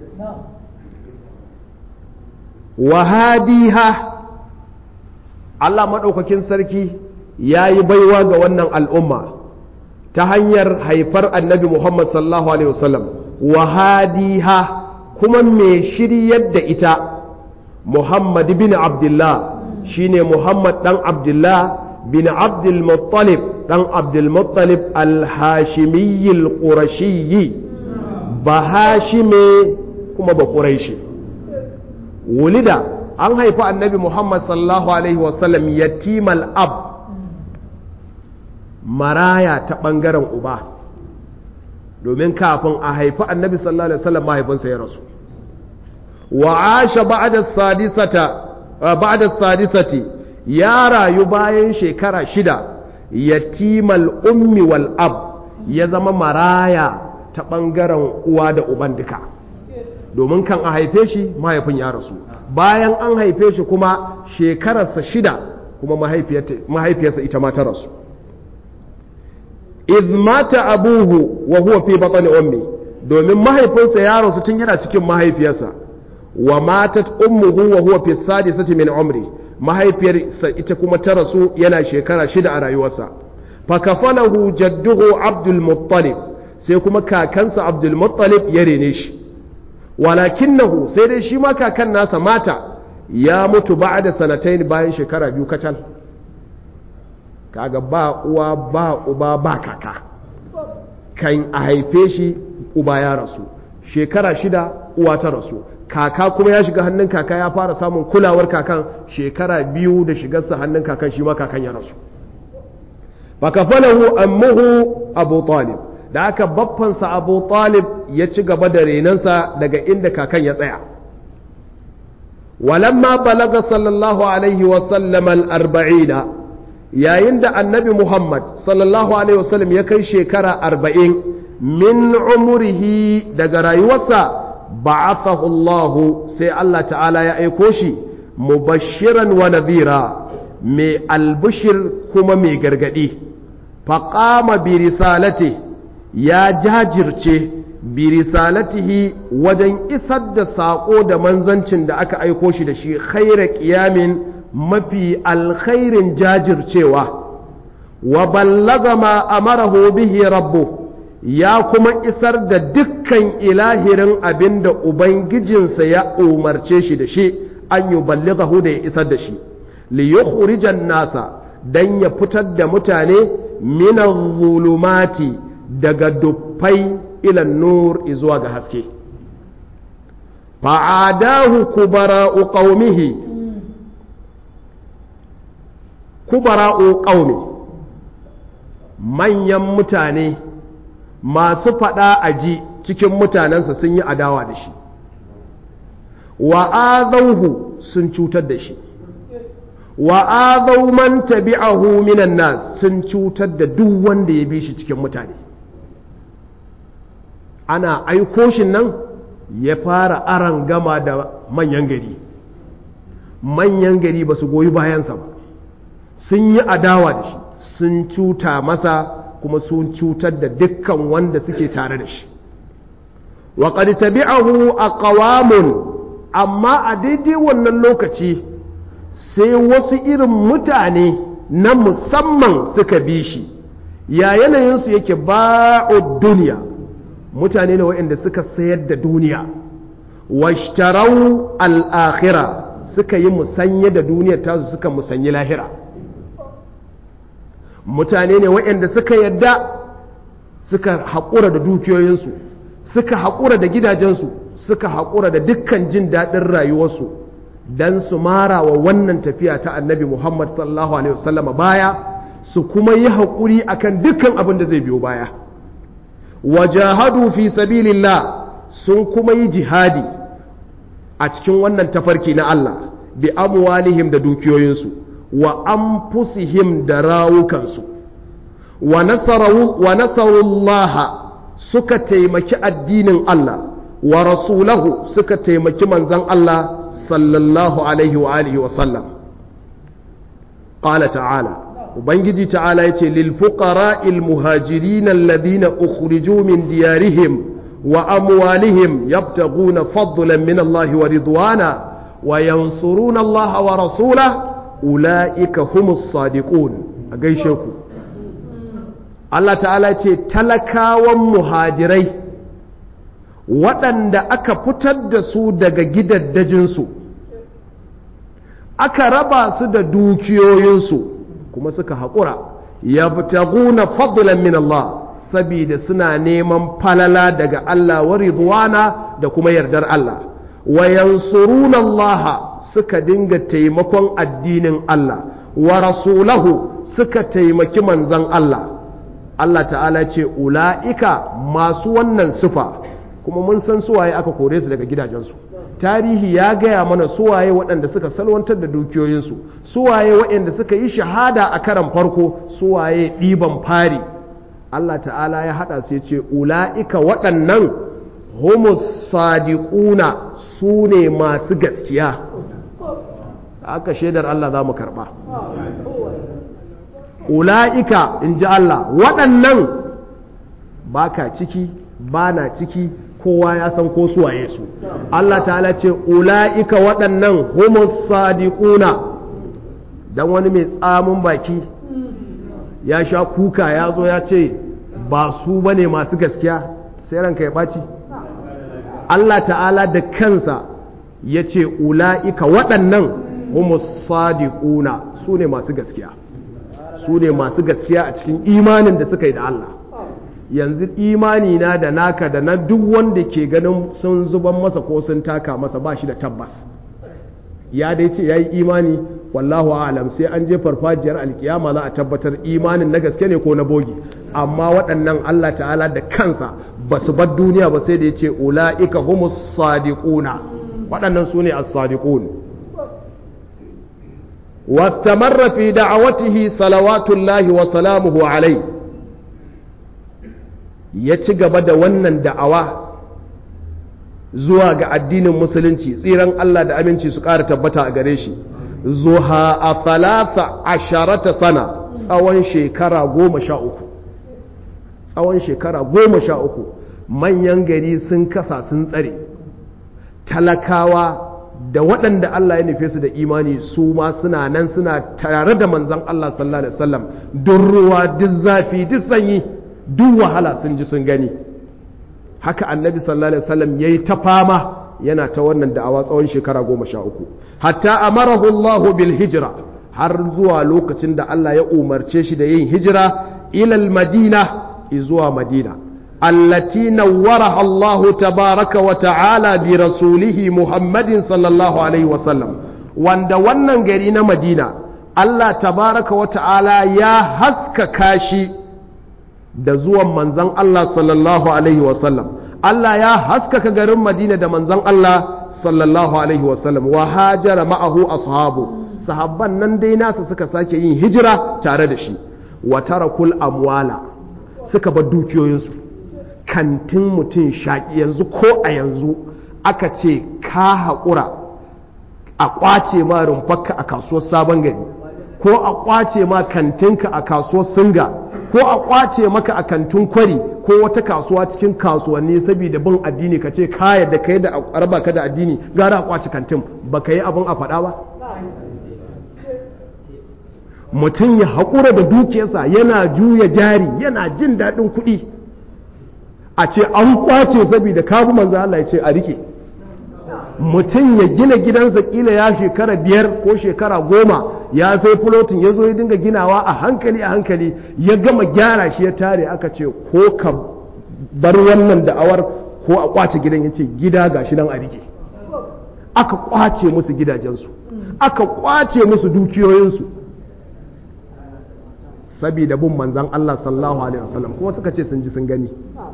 wahadiha Allah maɗaukakin sarki ya yi baiwa ga wannan al'umma ta hanyar haifar annabi Muhammad sallallahu Alaihi wasallam wahadiha kuma mai shiryar da ita Muhammad bin Abdullah shine Muhammad ɗan Abdullah bin Abdul Muttalib ɗan Abdul Muttalib al-Hashimiyyi al-Qurashiyyi ba Hashime kuma ba Quraishi wulida an haifi annabi muhammad sallallahu alaihi wasallam yatimal ab maraya ta ɓangaren uba domin kafin a haifi annabi sallallahu alaihi wasallam mahaifinsa ya rasu wa asha ba'da sadisata ba'da sadisati ya rayu bayan shekara shida yatimal ummi wal ab ya zama maraya ta ɓangaren uwa da uban duka domin kan a haife shi mahaifin ya rasu bayan an haife shi kuma shekararsa shida kuma mahaifiyarsa ita ma ta rasu iz mata abuhu wa huwa fi batni ummi domin mahaifinsa ya rasu tun yana cikin mahaifiyarsa wa matat ummuhu wa huwa fi sadisati min umri mahaifiyarsa ita kuma ta rasu yana shekara shida a rayuwarsa fa kafalahu jadduhu abdul muttalib sai kuma kakansa abdul muttalib ya rene shi walakinahu sai dai shi ma kakan nasa mata ya mutu ba'da sanatain bayan shekara biyu kacal kaga ba uwa ba uba ba kaka kan a haife shi uba ya rasu shekara shida uwa ta rasu kaka kuma ya shiga hannun kaka ya fara samun kulawar kakan shekara biyu da shigarsa hannun kakan shi ma kakan ya rasu fakafalahu ammuhu abu talib da aka baffansa abu talib ya ci gaba da renansa daga inda kakan ya tsaya walamma balaga sallallahu alaihi wasallam al-arba'ina yayin da annabi Muhammad sallallahu Alaihi wasallam ya kai shekara arba'in min umurihi daga rayuwarsa ba'athahu Allahu sai Allah ta'ala ya aiko shi mubashiran wa nadhira mai albushir kuma mai gargadi faqama bi risalati ya jajirce bi risalatihi wajen isar da saƙo da manzancin da aka aiko shi da shi khaira qiyamin mafi alkhairin jajircewa wa ballaga ma amarahu bihi rabbu ya kuma isar da dukkan ilahirin abin da ubangijinsa ya umarce shi da shi an yi ballighahu da ya isar da shi li yukhrijan nasa dan ya fitar da mutane min zulumati daga dufai ila nur zuwa ga haske fa'adahu kubara'u qaumihi kubara'u ƙaumi manyan mutane masu faɗa a ji cikin mutanensa sun yi adawa da shi wa azauhu sun cutar da shi wa azau man tabi'ahu minan nas sun cutar da duk wanda ya bi shi cikin mutane ana aiko shi nan ya fara aran gama da manyan gari manyan gari ba su goyi bayansa ba sun yi adawa da shi sun cuta masa kuma sun cutar da dukkan wanda suke tare da shi wa qad tabi'ahu aqwamun amma a daidai wannan lokaci sai wasu irin mutane na musamman suka bi shi ya yanayinsu yake ba'ud duniya mutane ne waɗanda suka sayar da duniya washtarau al-akhirah suka yi musanye da duniyar tasu suka musanyi lahira mutane ne waɗanda suka yadda suka haƙura da dukiyoyinsu suka haƙura da gidajensu suka haƙura da dukkan jin daɗin rayuwarsu don su mara wa wannan tafiya ta annabi muhammad sallallahu alaihi wasallama baya su kuma yi haƙuri akan dukkan abin da zai biyo baya wajahadu fi sabilillah sun kuma yi jihadi a cikin wannan tafarki na Allah bi amwalihim da dukiyoyinsu wa anfusihim da rawukansu wa nasarullaha suka taimaki addinin Allah wa rasulahu suka taimaki manzan Allah sallallahu alaihi wa alihi wa sallam qala ta'ala ubangiji ta'ala yace lil fuqara'il muhajirin alladhina ukhriju min diyarihim wa amwalihim yabtaghuna fadlan min Allah wa ridwana wa yansuruna Allah wa rasulahu ula'ika humus sadiqun a gaishe ku Allah ta'ala ce talakawan muhajirai waɗanda aka fitar da su daga gidaddajinsu aka raba su da dukiyoyinsu kuma suka haƙura ya fitaguna fadlan min Allah saboda suna neman falala daga Allah wa ridwana da kuma yardar Allah wa yansuruna Allah suka dinga taimakon addinin Allah wa rasulahu suka taimaki manzon Allah Allah ta'ala ce ula'ika masu wannan sufa kuma mun san suwaye aka kore su daga gidajensu tarihi ya gaya mana suwaye waɗanda suka salwantar da dukiyoyinsu suwaye waɗanda suka yi shahada a karan farko suwaye ɗiban fari Allah ta'ala ya haɗa su ya ce ula'ika waɗannan homus sadiquna su ne masu gaskiya aka shaidar Allah za mu karɓa ula'ika in ji Allah waɗannan ba ka ciki ba na ciki kowa ya san ko suwaye su Allah ta'ala ce ula'ika waɗannan homus sadiquna dan wani mai tsamin baki ya sha kuka ya zo ya ce ba su bane masu gaskiya sai ranka ya ɓaci Allah ta'ala da kansa ya ce ula'ika waɗannan homus sadiquna su ne masu gaskiya su ne masu gaskiya a cikin imanin da suka yi da Allah yanzu imani na da naka da na duk wanda ke ganin sun zuban masa ko sun taka masa ba shi da tabbas ya dai ce ya yi imani wallahu alam sai an je farfajiyar alkiyama za a tabbatar imanin na gaske ne ko na bogi amma waɗannan Allah ta'ala da kansa ba su bar duniya ba sai da ya ce ula'ika humus sadiquna waɗannan su ne as-sadiqun واستمر في دعوته صلوات الله وسلامه عليه ya ci gaba da wannan da'awa zuwa ga addinin musulunci tsiran Allah da aminci su ƙara tabbata a gare shi zuha a talata asharata sana tsawon shekara goma sha uku tsawon shekara goma sha uku manyan gari sun kasa sun tsare talakawa da waɗanda Allah ya nufe su da imani su ma suna nan suna tare da manzan Allah sallallahu alaihi wasallam duk ruwa duk zafi duk sanyi duk wahala sun ji sun gani haka annabi sallallahu alaihi wasallam yayi ta fama yana ta wannan da'awa tsawon shekara goma sha uku hatta amarahu Allah bil hijra har zuwa lokacin da Allah ya umarce shi da yin hijira ilal madina zuwa madina التي نورها الله تبارك وتعالى برسوله محمد صلى الله عليه وسلم wanda wannan gari na madina Allah tabaraka wa ta'ala ya haskaka shi da zuwan manzan Allah sallallahu alaihi wasallam Allah ya haskaka garin madina da manzan Allah sallallahu alaihi wasallam wa hajara ma'ahu ashabu sahabban nan dai nasa suka sake yin hijira tare da shi wa tarakul amwala suka bar dukiyoyinsu kantin mutum shaƙi yanzu ko a yanzu aka ce ka haƙura a ƙwace ma rumfarka a kasuwar sabon gari ko a ƙwace ma kantinka a kasuwar singa ko a ƙwace maka a kantin kwari ko wata kasuwa cikin kasuwanni saboda bin addini ka ce ka yadda ka yi da arba ka da addini gara a ƙwace kantin ba ka yi abin a faɗa ba mutum ya haƙura da dukiyarsa yana juya jari yana jin daɗin kuɗi a ce an kwace saboda kabu manzo Allah ya ce a rike mutum ya gina gidansa kila ya shekara biyar ko shekara goma ya sai fulotin ya zo ya dinga ginawa a hankali a hankali ya gama gyara shi ya tare aka ce ko ka bar wannan da'awar ko a kwace gidan ya ce gida ga shi nan a rike aka kwace musu gidajensu aka kwace musu dukiyoyinsu sabida bin manzan Allah sallallahu alaihi wasallam kuma suka ce sun ji sun gani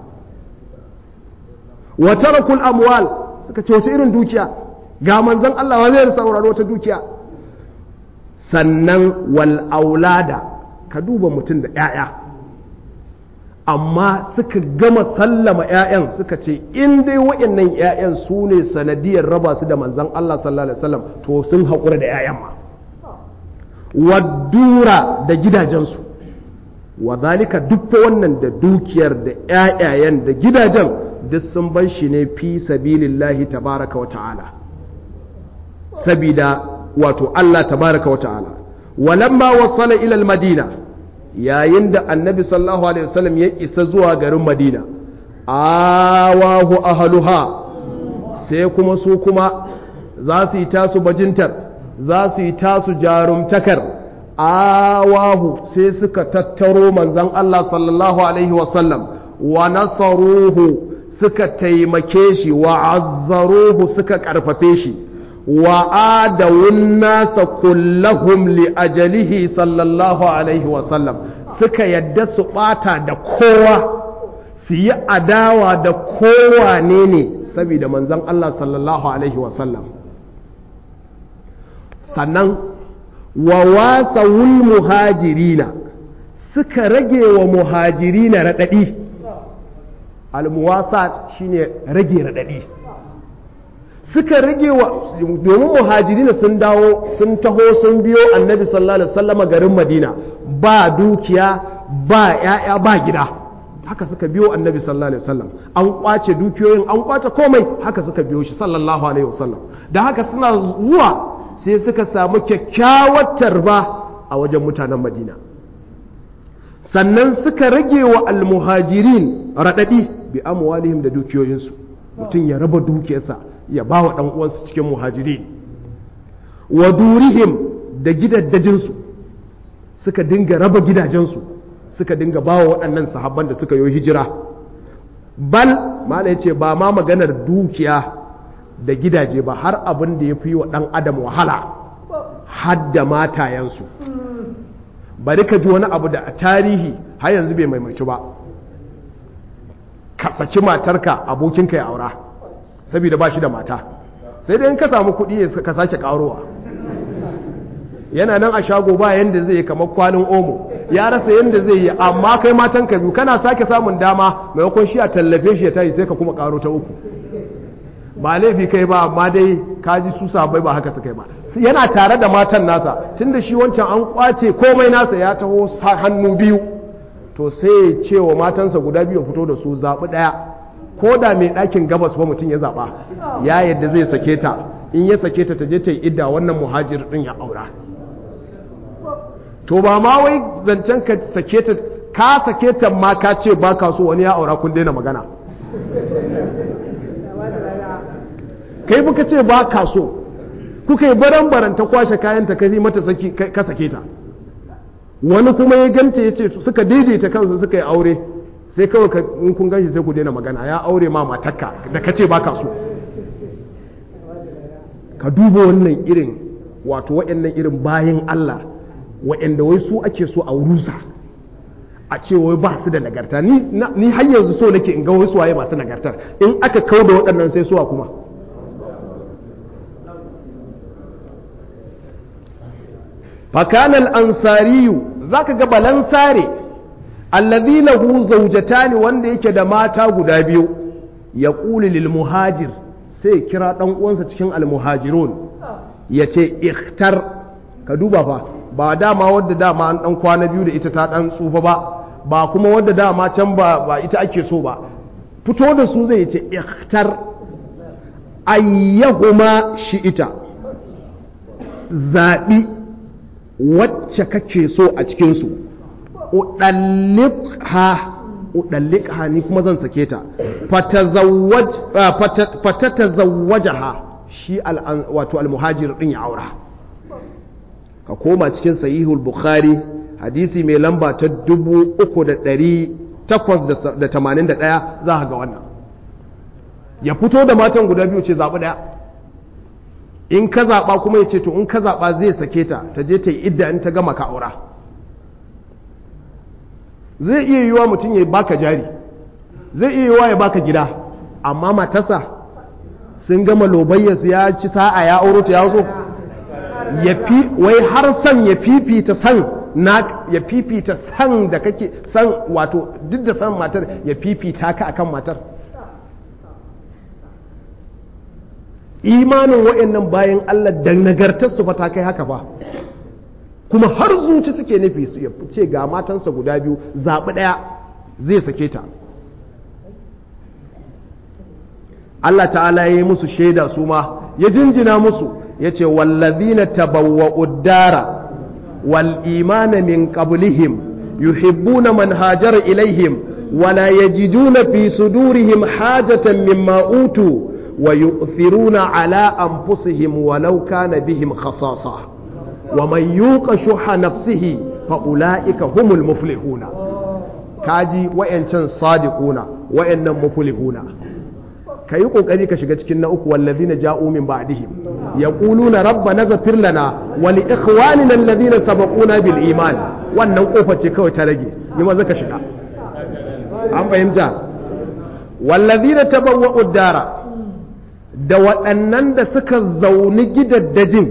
wa tarakul amwal suka ce wace irin dukiya ga manzon Allah wa zai saurari wata dukiya sannan wal aulada ka duba mutum da ƴaƴa amma suka gama sallama ƴaƴan suka ce in dai waɗannan ƴaƴan su ne sanadiyar raba su da manzon Allah sallallahu alaihi wasallam to sun haƙura da ƴaƴan ma wadura da gidajensu wa zalika duk wannan da dukiyar da ƴaƴayen da gidajen duk sun bar shi ne fi sabilillahi tabaraka wa ta'ala sabida wato Allah tabaraka wa ta'ala walamma wasala ila madina yayin da annabi sallallahu alaihi wasallam ya isa zuwa garin madina awahu ahluha sai kuma su kuma za su yi tasu bajintar za su yi tasu jarumtakar awahu sai suka tattaro manzon Allah sallallahu alaihi wasallam wa nasaruhu suka taimake shi wa azzaruhu suka karfafe shi wa adawun nasa kullahum li ajalihi sallallahu alaihi wasallam suka yadda su bata da kowa su yi adawa da kowa ne ne saboda manzon Allah sallallahu alaihi wasallam sannan wa wasawul muhajirina suka rage wa muhajirina raɗaɗi almuwasat shine rage raɗaɗi suka rage wa domin muhajirina sun dawo sun taho sun biyo annabi sallallahu alaihi wasallam garin madina ba dukiya ba ya'ya ba gida haka suka biyo annabi sallallahu alaihi wasallam an kwace dukiyoyin an kwace komai haka suka biyo shi sallallahu alaihi wasallam da haka suna zuwa sai suka samu kyakkyawar tarba a wajen mutanen madina sannan suka rage wa almuhajirin raɗaɗi bi amwalihim da dukiyoyinsu mutum ya raba dukiyarsa ya ba wa uwansu cikin muhajirin wa durihim da gidaddajinsu suka dinga raba gidajensu suka dinga ba wa waɗannan sahabban da suka yi hijira bal mala ya ce ba ma maganar dukiya da gidaje ba har abin da ya fi wa ɗan adam wahala hadda matayensu bari ka ji wani abu da a tarihi har yanzu bai maimaitu ba ka saki matarka abokinka ya aura saboda ba shi da mata sai dai in ka samu kuɗi ka sake ƙarowa yana nan a shago ba yanda zai yi kamar kwanin omo ya rasa yanda zai yi amma kai matan ka biyu kana sake samun dama maimakon shi a tallafe shi ya tayi sai ka kuma ƙaro ta uku ba laifi kai ba amma dai kaji su sabai ba haka suka yi ba yana tare da matan nasa tunda shi wancan an kwace komai nasa ya taho hannu biyu to sai ya ce wa matansa guda biyu fito da su zaɓi ɗaya ko da mai ɗakin gabas ba mutum ya zaɓa ya yadda zai sake ta in ya sake ta ta je ta yi idda wannan muhajir ɗin ya aura to ba ma wai zancen ka sake ta ka sake ta ma ka ce ba ka so wani ya aura kun daina magana kai buka ce ba ka so kuka yi baran baran ta kwashe kayan ta kai mata ka sake ta wani kuma ya ganta ya ce suka daidaita kansu suka yi aure sai kawai in kun ganshi sai ku daina magana ya aure ma matakka da ka ce ba ka so ka duba wannan irin wato waɗannan irin bayan Allah waɗanda wai su ake so a rusa a ce wai ba su da nagarta ni har yanzu so nake in ga wasu waye masu nagartar in aka kau da waɗannan sai suwa kuma فكان الأنصاري ذاك قبل أنصاري الذي له زوجتان wanda yake da mata guda biyu ya ƙuli lil muhajir sai kira ɗan uwansa cikin almuhajirun ya ce ikhtar ka duba fa ba dama wadda dama an ɗan kwana biyu da ita ta ɗan tsufa ba ba kuma wadda dama can ba, ba ita ake so ba fito da su zai ce ikhtar ayyahuma shi ita zaɓi wacce kake so a cikinsu uɗallikha ni kuma zan sake ta fatata zawwajaha shi wato almuhajir ɗin ya aura ka koma cikin sahihul bukhari hadisi mai lamba ta 3881 za ka ga wannan ya fito da matan guda biyu ce zaɓi ɗaya in ka zaɓa kuma ya ce to in ka zaɓa zai sake ta ta je ta yi idda in ta gama ka aura zai iya yiwa mutum ya baka jari zai iya yiwa ya baka gida amma matasa sun gama lobayyarsu ya ci sa'a ya auro ta ya zo ya fi wai har san ya fifita san na ya fifita san da kake san wato duk da san matar ya fifita ka akan matar imanin wa'annan bayan Allah da nagartarsu fa ta kai haka ba kuma har zuci suke nufi su ya ce ga matansa guda biyu zaɓi ɗaya zai sake ta Allah ta'ala ya yi musu shaida su ma ya jinjina musu ya ce wallazina tabawwa'u dara wal imana min qablihim yuhibbuna man hajara ilaihim ولا يجدون في صدورهم حاجة مما أوتوا ويؤثرون على أنفسهم ولو كان بهم خصاصة ومن يوق شح نفسه فأولئك هم المفلحون كاجي وإن صادقون وإن مفلحون ka yi ƙoƙari ka shiga cikin na uku wallazina ja'u min ba'dihim yaquluna rabbana ighfir lana wa li ikhwanina alladhina sabaquna bil iman wannan kofar ce kawai ta rage yi maza ka shiga an fahimta wallazina tabawwa'u dara da waɗannan da suka zauni gidaddajin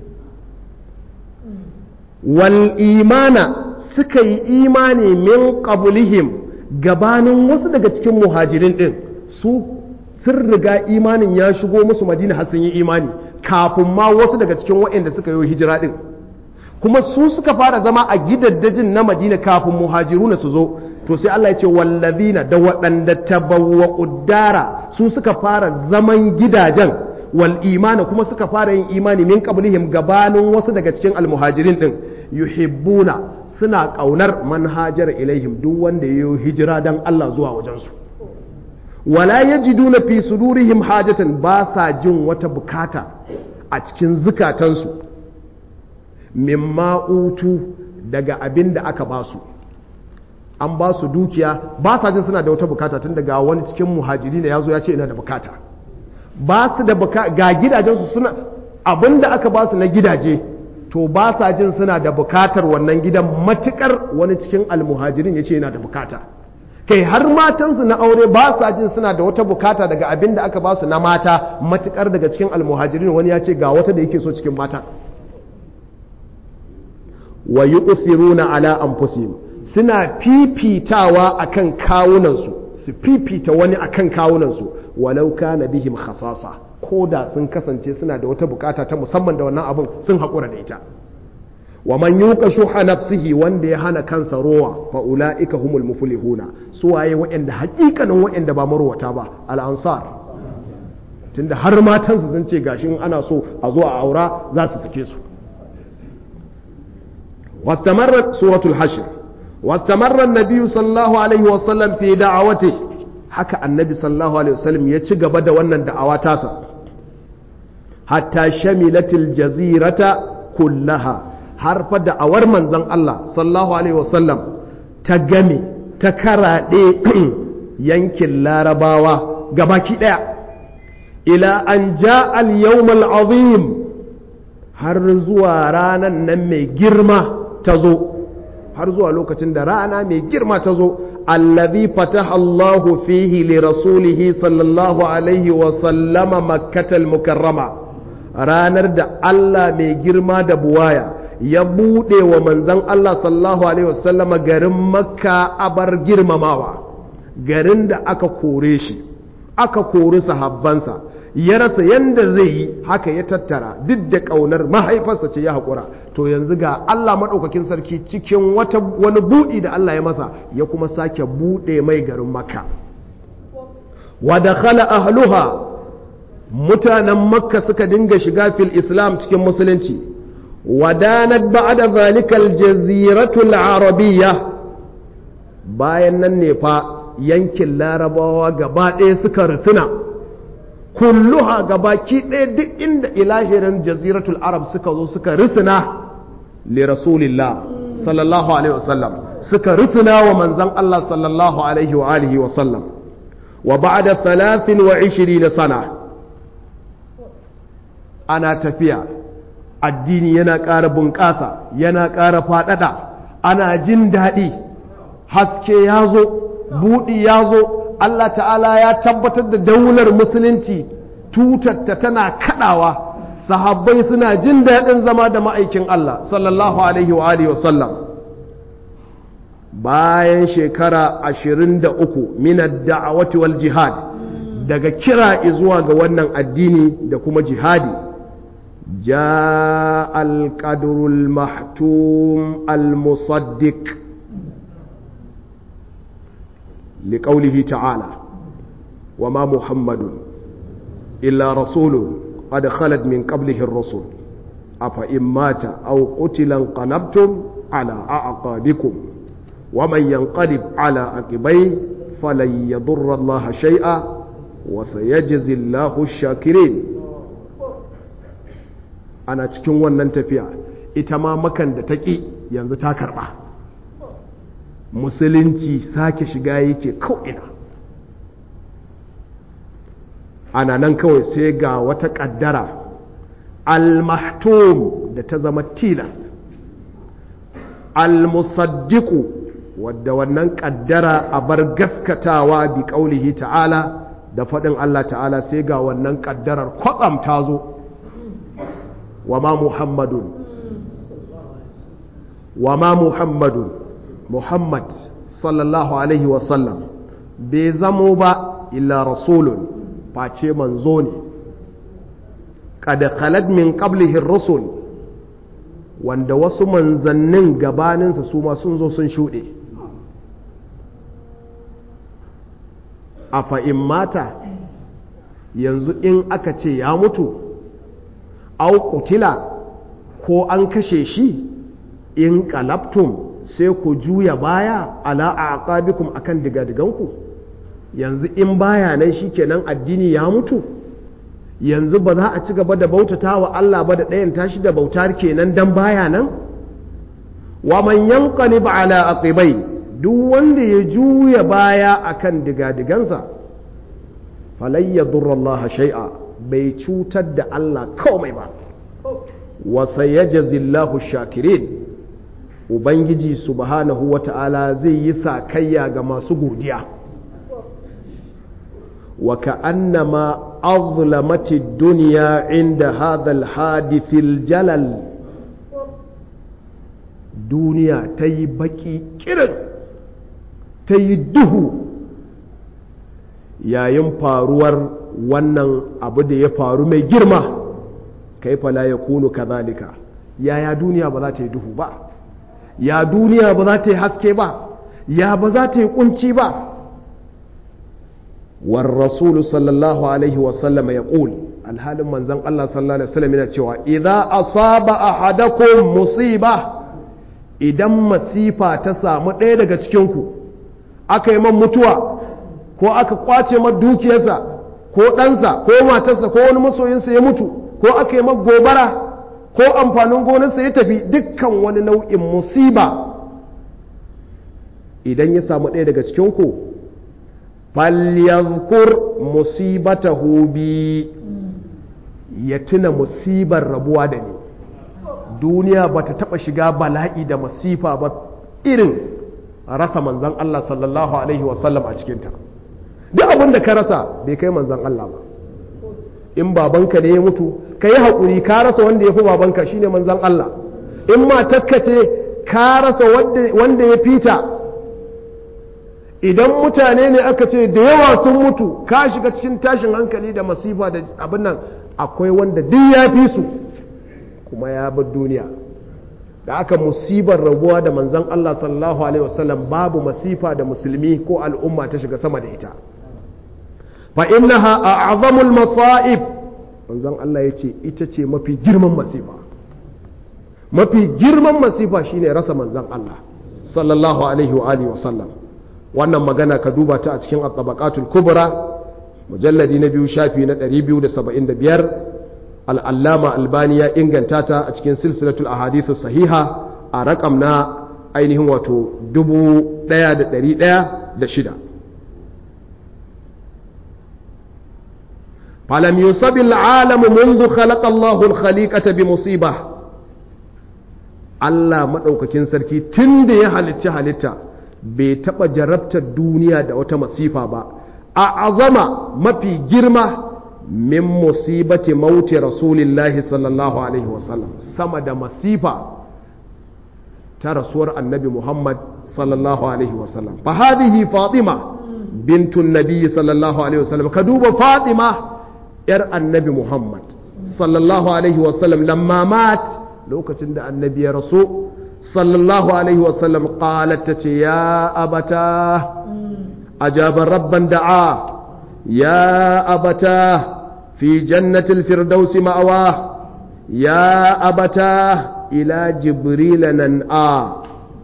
wal imana suka yi imani min qablihim gabanin wasu daga cikin muhajirin din su sun riga imanin ya shigo musu madina har sun yi imani kafin ma wasu daga cikin waɗanda suka yi hijira din kuma su suka fara zama a gidaddajin na madina kafin muhajiruna su zo to sai Allah ya ce wallazina da waɗanda tabawwa uddara su suka fara zaman gidajen wal imana kuma suka fara yin imani min qablihim gabanin wasu daga cikin almuhajirin din yuhibbuna suna kaunar manhajar ilaihim duk wanda yayi hijira dan Allah zuwa wajen su wala yajiduna fi sudurihim hajatan ba sa jin wata bukata a cikin zukatansu mimma utu daga abin da aka ba su an ba su dukiya ba sa jin suna da wata bukata tun daga wani cikin muhajiri ne ya zo ya ce ina da bukata ba su da bukata ga gidajensu suna abin da aka ba su na gidaje to ba sa jin suna da bukatar wannan gidan matukar wani cikin almuhajirin ya ce yana da bukata kai har matansu na aure ba sa jin suna da wata bukata daga abin da aka ba su na mata matukar daga cikin almuhajirin wani ya ce ga wata da yake so cikin mata wa yu'thiruna ala anfusihim suna fifitawa akan kawunansu su fifita wani akan kawunansu walau kana bihim khasasa ko da sun kasance suna da wata bukata ta musamman da wannan abin sun haƙura da ita wa man yuqa shuha nafsihi wanda ya hana kansa rowa fa ulaika humul muflihuna su waye waɗanda haƙiƙanin waɗanda ba marwata ba al ansar tunda har matansu sun ce gashin ana so a zo a aura za su sake su واستمرت سورة الحشر واستمر النبي صلى الله عليه وسلم في دعوته حكى النبي صلى الله عليه وسلم يتشق بدا ونن دعواتاسا حتى شملت الجزيرة كلها حرف دعوار من زن الله صلى الله عليه وسلم تقمي تكرا ينكل لارباوة قباكي دع إلى أن جاء اليوم العظيم har zuwa ranan nan mai girma ta zo har zuwa lokacin da rana mai girma ta zo allazi fataha Allahu fihi li rasulihi sallallahu alaihi wa sallama makkatal mukarrama ranar da Allah mai girma da buwaya ya bude wa manzon Allah sallallahu alaihi wa sallama garin makka abar girmamawa garin da aka kore shi aka kori sahabbansa ya rasa yanda zai yi haka ya tattara duk da ƙaunar mahaifarsa ce ya haƙura to yanzu ga Allah maɗaukakin sarki cikin wata wani buɗi da Allah ya masa ya kuma sake buɗe mai garin makka wa dakhala ahluha mutanen makka suka dinga shiga fil islam cikin musulunci wadanat ba'da zalika aljaziratu arabiyya bayan nan ne fa yankin larabawa gaba ɗaya suka rusuna kulluha gabaki ɗaya duk inda ilahirin jaziratul arab suka zo suka risina li rasulillah sallallahu alaihi wasallam suka risina wa manzan Allah sallallahu alaihi wa alihi wasallam wa ba'da 23 sana ana tafiya addini yana ƙara bunƙasa yana ƙara faɗaɗa ana jin daɗi haske ya zo buɗi ya zo Allah ta'ala ya tabbatar da daular musulunci tutatta tana kaɗawa sahabbai suna jin daɗin zama da ma'aikin Allah sallallahu alaihi wa alihi wasallam bayan shekara ashirin da uku minar da'awati wal jihad daga kira zuwa ga wannan addini da kuma jihadi ja al-qadrul mahtum al-musaddiq لقوله تعالى وما محمد إلا رسول قد خلت من قبله الرسل أفإن مات أو قتل انقلبتم على أعقابكم ومن ينقلب على عقبيه فلن يضر الله شيئا وسيجزي الله الشاكرين أنا cikin wannan tafiya ita ma makan da taƙi yanzu ta karɓa musulunci sake shiga yake ko'ina ana nan kawai sai ga wata ƙaddara al-mahtum da ta zama tilas al-musaddiqu wadda wannan ƙaddara a bar gaskatawa bi ƙaulihi ta'ala da faɗin Allah ta'ala sai ga wannan ƙaddarar kwatsam ta zo wa ma muhammadun wa ma muhammadun muhammad sallallahu alaihi wasallam bai zamo ba illa rasulun face manzo ne kada khalad min qablihi rusul wanda wasu manzannin gabaninsa su ma sun zo sun shuɗe a fa'in mata yanzu in aka ce ya mutu au kutila ko an kashe shi in kalabtum sai ku juya baya ala a aqabikum akan digadiganku yanzu in baya nan shikenan addini ya mutu yanzu ba za a ci gaba da bautata wa Allah ba da ɗayan tashi da bautar kenan dan baya nan wa man yanqalib ala aqibai duk wanda ya juya baya akan digadigansa falai yadurra Allah shay'a bai cutar da Allah komai ba wa sayajzillahu shakirin ubangiji subhanahu wata'ala zai yi sakayya ga masu godiya wa ka'annama أظلمت الدنيا عند هذا الحادث الجلل دنيا تي بكي كرن تي دهو yayin faruwar wannan abu da ya faru mai girma kai fala ya kunu kazalika yaya duniya ba za ta yi duhu ba ya duniya ba za ta yi haske ba ya ba za ta yi kunci ba والرسول صلى الله عليه وسلم يقول الحال من زن الله صلى الله عليه وسلم yana cewa idza asaba ahadakum musiba idan masifa ta samu ɗaya daga cikin ku aka yi man mutuwa ko aka kwace man dukiyarsa ko ɗansa ko matarsa ko wani masoyinsa ya mutu ko aka yi man gobara ko amfanin gonarsa ya tafi dukkan wani nau'in musiba idan ya samu ɗaya daga cikin ku falyazkur musibatahu bi ya tuna musibar rabuwa da ni duniya ba ta taɓa shiga bala'i da masifa ba irin rasa manzan Allah sallallahu Alaihi wasallam a cikinta duk abin da ka rasa bai kai manzan Allah ba in babanka ne ya mutu ka yi haƙuri ka rasa wanda ya fi babanka shine manzan Allah in matakka ce ka rasa wanda ya fita idan mutane ne aka ce da yawa sun mutu ka shiga cikin tashin hankali da masifa da abin nan akwai wanda duk ya fi su kuma ya bar duniya da aka musibar rabuwa da manzan Allah sallallahu alaihi wasallam babu masifa da musulmi ko al'umma ta shiga sama da ita fa innaha a'zamul masa'ib manzan Allah ya ce ita ce mafi girman masifa mafi girman masifa shine rasa manzan Allah sallallahu alaihi wa alihi wasallam wannan magana ka duba ta a cikin at-tabaqatul kubra mujalladi na biyu shafi na 275 al-allama albani ya inganta ta a cikin silsilatul ahadithu sahiha a rakam na ainihin wato 1106 falam yusabi al-alam منذ خلق الله الخليقة بمصيبة Allah maɗaukakin sarki tun da ya halicci halitta bai taɓa jarabtar duniya da wata masifa ba a azama mafi girma min musibati mauti rasulillahi sallallahu alaihi wasallam sama da masifa ta rasuwar annabi muhammad sallallahu alaihi wasallam fa hadhihi fatima bintun nabiyyi sallallahu alaihi wasallam ka duba fatima yar annabi muhammad sallallahu alaihi wasallam lamma mat lokacin da annabi ya rasu sallallahu alaihi wasallam qalat ta ce ya abata ajaban rabban da'a ya abata fi jannatil firdausi ma'awa ya abata ila jibril nan a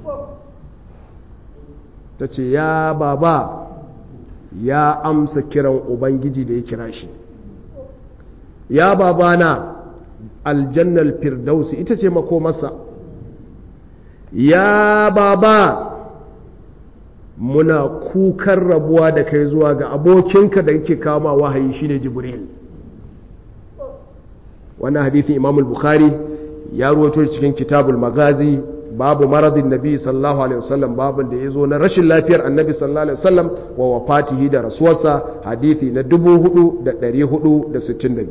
ta ce ya baba ya amsa kiran ubangiji da ya kira shi ya babana aljannal firdausi ita ce makomarsa ya baba muna kukan rabuwa da kai zuwa ga abokinka da yake kama wahayi shine jibril wannan hadithin imam al-bukhari ya ruwato cikin kitabul magazi babu maradin nabi sallallahu alaihi wasallam babin da ya zo na rashin lafiyar annabi sallallahu alaihi wasallam wa wafatihi da rasuwarsa hadithi na 4462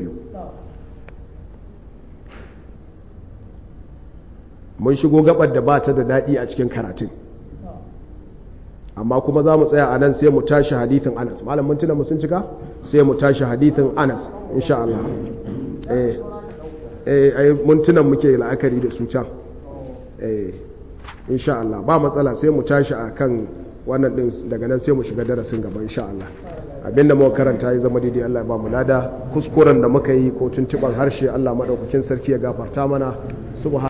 mun shigo gabar da ba ta da daɗi a cikin karatun amma kuma za mu tsaya a nan sai mu tashi hadithin anas malam mun tuna mu sun cika sai mu tashi hadithin anas insha Allah eh eh mun tuna muke la'akari da su can eh insha Allah ba matsala sai mu tashi akan wannan din daga nan sai mu shiga darasin gaba insha Allah abinda muka karanta ya zama daidai Allah ya ba mu lada kuskuren da muka yi ko tuntuban harshe Allah madaukakin sarki ya gafarta mana subhanahu